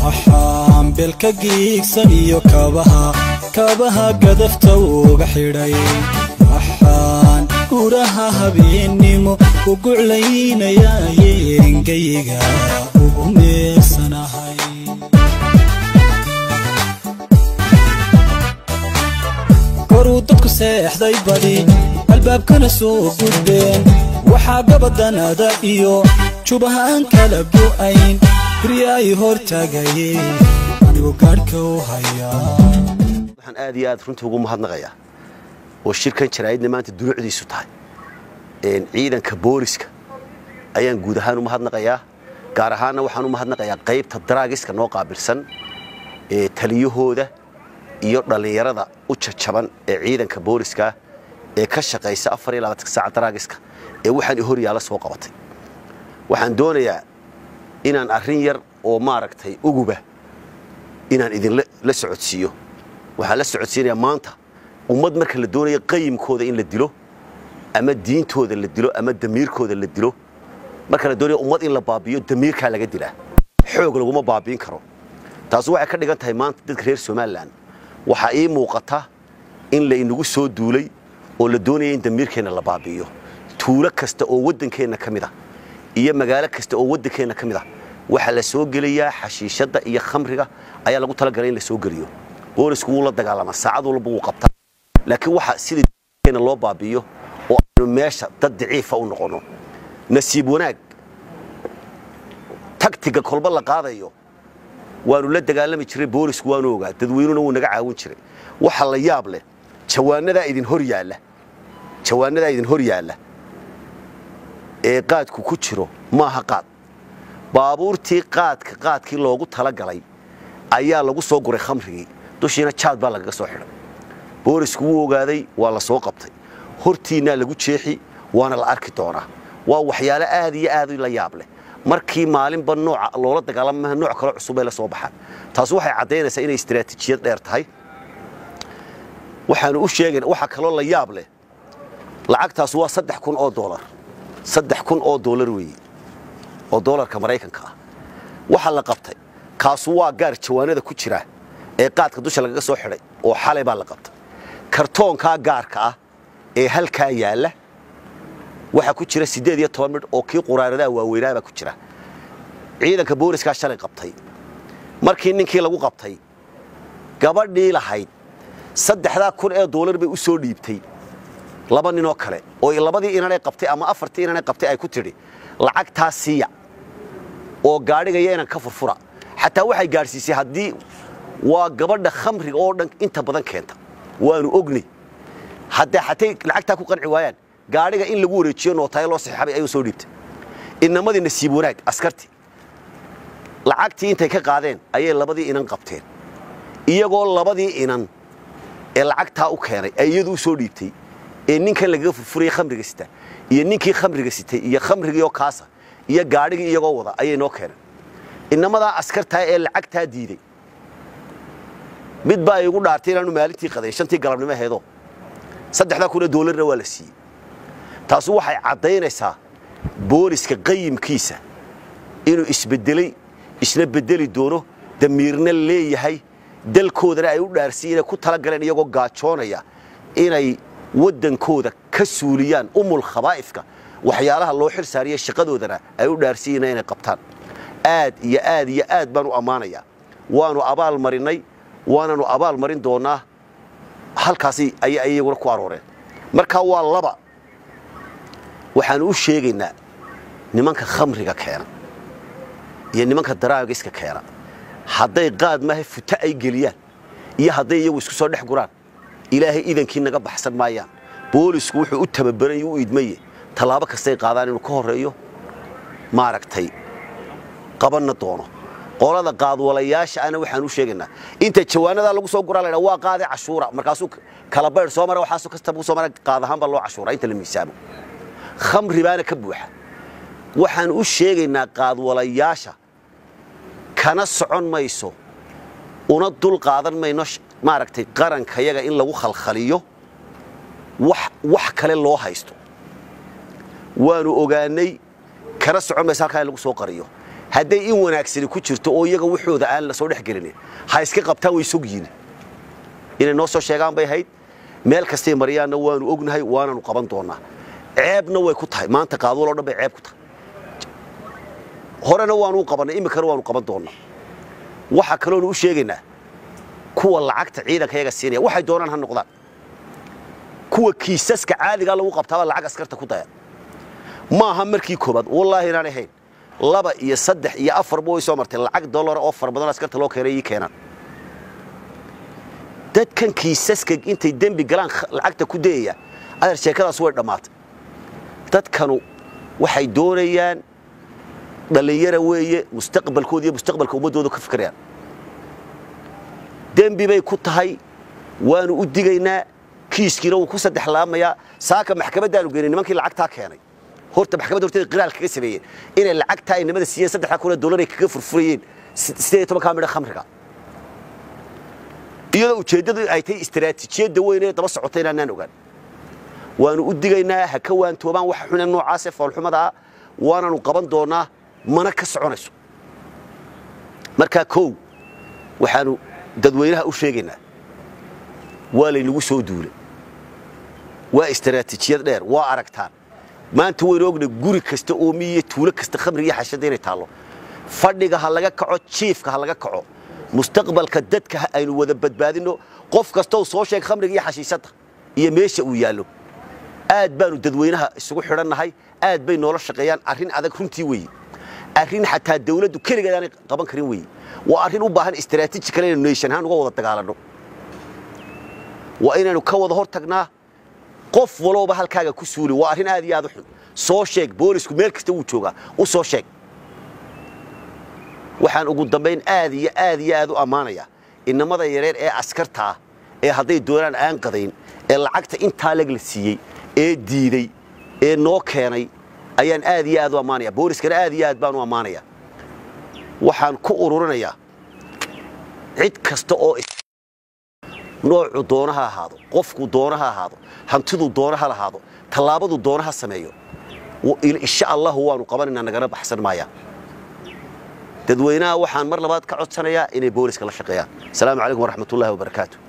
waxaan beelka giigsan iyo kabaha kabaha gadafta uga xidhay waxaan guraha habeennimo u guclaynayaaye engayga ugu meersanahay koruu dadku seexday badi albaabkana soo gudbeen waxaa gabadanada iyo jubahaan kala go'ayn gurya ay hor taagayeen anigu gaadhka u hayaa waxaan aad iyo aad runtii ugu mahadnaqayaa oo shirkan jaraa'idna maanta dunuucdiisu tahay ciidanka booliska ayaan guud ahaan u mahadnaqayaa gaar ahaanna waxaan u mahadnaqayaa qaybta daraagiska noo qaabilsan ee taliyahooda iyo dhallinyarada u jajaban ee ciidanka booliska ee ka shaqaysa afar iyo labaatanka saaca daraagiska ee waxaan hor yaalla soo qabatay waxaan doonayaa inaan arrin yar oo maaragtay uguba inaan idinla la socodsiiyo waxaan la socodsiinayaa maanta ummad marka la doonayo qayimkooda in la dilo ama diintooda la dilo ama damiirkooda la dilo marka la doonayo ummad in la baabi'iyo damiirkaa laga dilaa xoog laguma baabi'in karo taasi waxay ka dhigan tahay maanta dadka reer somalilan waxaa ii muuqata in la inagu soo duulay oo la doonaya in damiirkeenna la baabi'iyo tuulo kasta oo waddankeenna ka mid ah iyo magaalo kasta oo waddankeenna ka mid ah waxaa la soo gelayaa xashiishadda iyo khamriga ayaa lagu talagalay in la soo geliyo boolisku wuu la dagaalamaa saacad walba wuu qabtaa laakiin waxa sida damiirkeenna loo baabi'iyo oo aynu meesha dad daciifa u noqonno nasiib wanaag tagtiga kolba la qaadayo waanu la dagaalami jiray boolisku waanu ogaa dadweynuna wuu naga caawin jiray waxa la yaab leh jawaanadaa idin hor yaalla jawaanadaa idin hor yaalla ee qaadku ku jiro maaha qaad baabuurtii qaadka qaadkii loogu talagalay ayaa lagu soo guray khamrigii dushiina jaad baa lagaga soo xidhay boolisku wuu ogaaday waa la soo qabtay hortiinnaa lagu jeexi waana la arki doonaa waa waxyaalo aad iyo aad la yaab leh markii maalinba nooca loola dagaalamaha nooc kale cusub ay la soo baxaan taas waxay caddaynaysaa inay istiraatiijiyad dheer tahay waxaanu u sheegayna waxa kaloo la yaab leh lacagtaas waa saddex kun oo doolar saddex kun oo doolar weeye oo doolarka maraykanka ah waxa la qabtay kaasu waa gaar jawaanada ku jira ee qaadka dusha lagaga soo xidhay oo xalay baa la qabtay kartoonkaa gaarka ah ee halkaa yaalla waxaa ku jira siddeed iyo toban midh oo kii quraaradaha waaweynaa baa ku jira ciidanka booliskaa shalay qabtay markii ninkii lagu qabtay gabadhii lahayd saddexdaa kun ee doolar bay u soo dhiibtay laba ninoo kale oo labadii inanay qabtay ama afartii inanay qabtay ay ku tidhi lacagtaa siiya oo gaadhigaya inan ka furfura xataa waxay gaadhsiisay haddii waa gabadha khamriga oo dhan inta badan keenta waanu ognay haddee xatay lacagtaa ku qanci waayaan gaadhiga in lagu wareejiyo nootayo loo saxiixabay ayuu soo dhiibtay inamadii nasiib wanaag askartii lacagtii intay ka qaadeen ayay labadii inan qabteen iyagoo labadii inan ee lacagtaa u keenay ay iyadu u soo dhiibtay ee ninkan lagaga furfurayay khamriga sita iyo ninkii khamriga sitay iyo khamrigiioo kaasa iyo gaadhigii iyagoo wada ayay noo keeneen inamadaa askartaa ee lacagtaa diiday mid baa igu dhaartay inaanu maalintii qaday shantii galabnimo aheedoo saddexdaa kunoo doolarna waa la siiyey taasu waxay caddaynaysaa booliska qayimkiisa inuu isbedelay isna bedeli doono damiirna leeyahay dalkoodana ay u dhaarsiiyen inay ku tala galeen iyagoo gaajoonaya inay waddankooda ka suuliyaan umul khabaa'ifka waxyaalaha loo xil saariya shaqadoodana ay u dhaarsiiyeen inay qabtaan aad iyo aad iyo aad baan u ammaanayaa waanu abaal marinnay waananu abaal marin doonnaa halkaasi ayay iyaguna ku arooreen markaa waa laba waxaanu u sheegaynaa nimanka khamriga keena iyo nimanka daraagiska keena hadday qaad maaha futo ay geliyaan iyo hadday iyagu isku soo dhex guraan ilaahay idankii naga baxsan maayaan boolisku wuxuu u tababaran u idmaye tallaabo kastay qaadaan inuu ka horreeyo maaragtay qabanna doono qolada qaadwalayaasha ana waxaan u sheegaynaa inta jawaanadaa lagu soo guraa laydha waa qaade cashuura markaasuu kala baydh soo mara waxaasoo kastaba soo mara qaad ahaan baa loo cashuura inta la miisaamo khamri baana ka buuxa waxaan u sheegaynaa qaadwalayaasha kana socon mayso una dul qaadan mayno maaragtay qarankayaga in lagu khalkhaliyo wax kale loo haysto waanu ogaanay kana socon mayso halkaa in lagu soo qariyo hadday in wanaagsani ku jirto oo iyaga waxooda aan la soo dhex gelin ha iska qabtaan way sogyiin inay noo soo sheegaan bay ahayd meel kastay maryaanna waanu ognahay waananu qaban doonnaa ceebna way ku tahay maanta qaaduul oo dhan bay ceeb ku tahay horena waanu u qabannay iminkana waanu qaban doonnaa waxa kaloonu u sheegaynaa kuwa lacagta ciidanka yaga siinaya waxay doonaan ha noqdaan kuwa kiisaska caadigaa lagu qabtaaba lacag askarta ku daya maaha markii koobaad wallaahi inaan ahayn laba iyo saddex iyo afarba way soo martay lacag dollara oo fara badan askarta loo keenay ii keenaan dadkan kiisaska intay dembi galaan lacagta ku dayaya adeer sheekadaas way dhammaatay dadkanu waxay doonayaan dhallinyara weeye mustaqbalkooda iyo mustaqbalka ummaddooda ka fikirayaan dembi bay ku tahay waanu u digaynaa kiiskiina wuu ku saddex laamayaa saaka maxkamaddaanu geynay nimankii lacagtaa keenay horta maxkamadda horteeda qiraal kaga sameeyeen inay lacagtaa ay nimada siiyeen saddexdaa kun oo dollar ay kaga furfurayeen sideed iyo tobankaa midha khamriga iyadoo ujeeddadu ay tahay istaraatiijiyadda weyn ee daba socota inaanaan ogaan waanu u digaynaa ha ka waantoobaan waxa xune noocaasee foolxumada ah waananu qaban doonnaa mana ka soconayso markaa kow waxaanu dadweynaha u sheegaynaa waa laynagu soo duulay waa istaraatiijiyad dheer waa aragtaan maanta waynu ogna guri kasta oo miyiyo tuulo kasta khamriga iyo xashada inay taallo fadhiga ha laga kaco jiifka ha laga kaco mustaqbalka dadka aynu wada badbaadinno qof kastoo soo sheeg khamriga iyo xashiishadda iyo meesha uu yaallo aad baanu dadweynaha isugu xidhannahay aad bay noola shaqeeyaan arrin adag runtii weeye arrin xataa dawladdu keligeed aanay qaban karin weeye waa arrin u baahan istaraatiiji kale inaynu nation ahaan uga wada dagaalanno waa inaynu ka wada hor tagnaa qof walooba halkaaga ku suuli waa arrin aad iyo aad u xun soo sheeg boolisku meel kasta wuu joogaa u soo sheeg waxaan ugu dambayn aad iyo aad iyo aad u ammaanayaa inamada yareer ee askarta ah ee hadday doonaan aan qadayn ee lacagta intaa leg la siiyey ee diiday ee noo keenay ayaan aad iyo aad u ammaanaya booliskana aad iyo aad baan u ammaanaya waxaan ku ururinayaa cid kasta oo noocu doona ha ahaado qofku doona ha ahaado hantidu doona ha lahaado tallaabadu doona ha sameeyo insha allahu waanu qabanaynaa nagana baxsan maayaan dadweynaha waxaan mar labaad ka codsanayaa inay booliska la shaqeeyaan asalaamu calaykum waraxmatullahi wabarakaatu